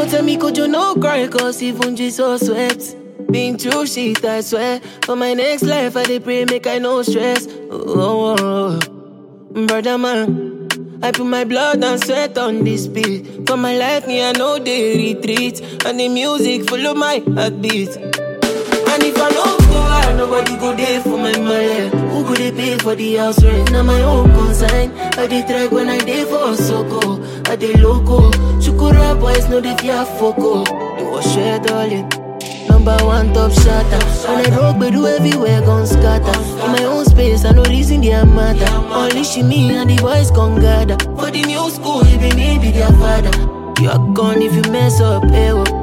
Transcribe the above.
tell me could you no cry cause even Jesus sweat Been through shit I swear For my next life I dey pray make I no stress oh, oh, oh. Brother man I put my blood and sweat on this beat For my life me I know they retreat And the music follow my heartbeat And if I no go out, nobody go there for my money. Who go they pay for the house rent? Now my own consign. I dey track when I dey for Soko. I dey loco. Shukura boys know they fear foco. They was share darling. Number one top shotter. When I rock, but do everywhere gon' scatter. In my own space, I no reason their matter. Only she me and the boys gon' gather. For the new school, even me be their father. You are gone if you mess up, eh? oh.